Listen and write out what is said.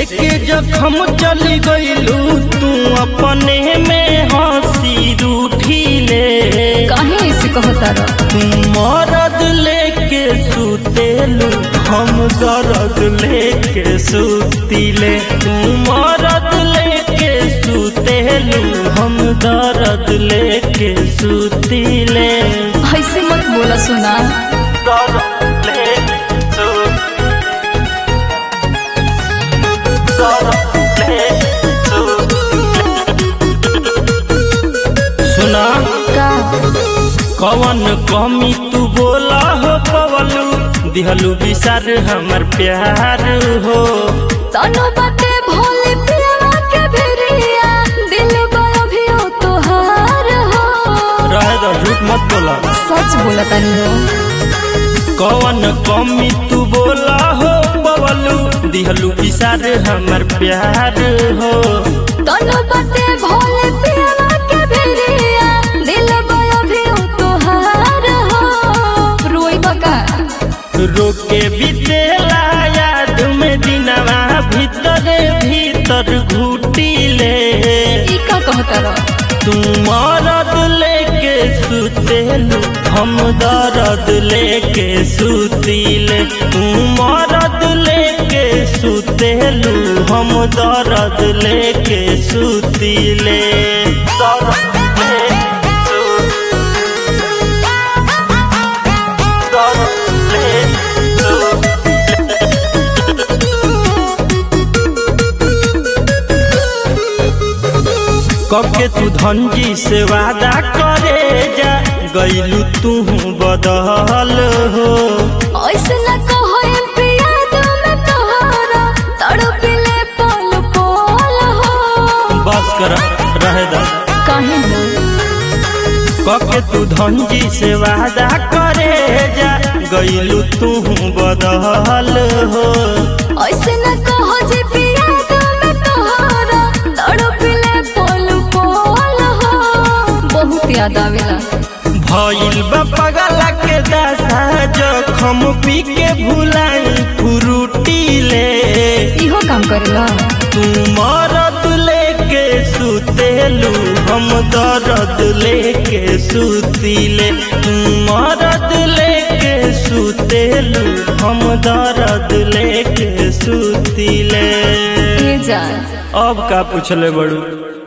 देखे जखम चली गईलू तू अपने में हंसी रूठी ले काहे ऐसे कहता रह तू मरद लेके सुतेलू हम दर्द लेके सुतीले तू मरद लेके सुतेलू हम दर्द लेके सुतीले ऐसे मत बोला सुना दर्द लेके सु- दर्द लेके सु- सुना का कवन कमी तू बोला हो पवलू दिहलू विसार हमर प्यार हो तनो बाटे भोले पिया के भिरिया दिल बड़ा भी हो तोहार हो रह दो झूठ मत बोला सच बोला तनी हो कवन कमी तू बोला हो पवलू दिहलू विसार हमर प्यार हो तनो बाटे भोले पिया के भिरिया दिल बड़ा भी हो तोहार हो रोई बका रोके बीतेला याद में दिनवा भीतर भीतर घुटीले ई का कहता रह तू मरद लेके सुतेलू हम दर्द लेके सुतीले तू मरद लेके सुतेलू हम दर्द लेके सुतीले दर्द लेके सु- दर्द लेके सु- कब के तू धनजी से वादा करे जा गईलू तू बदल हो ऐसे न कहो एम पिया तुम तोहरा तड़पिले पल पल हो बस कर रहे दा काहे हो कब के तू धनजी से वादा करे जा गईलू तू बदल हो ऐसे न कहो जे पिया तुम तोहरा तड़पिले पल पल हो बहुत याद आवेला भइल बा पगला के दशा जखम पी के भुलाई फ्रूटी ले इहो काम करेला तू मरद लेके सुतेलू हम दर्द लेके सुतीले तू मरद लेके सुतेलू हम दर्द लेके सुतीले ए जान अब का पूछले बड़ू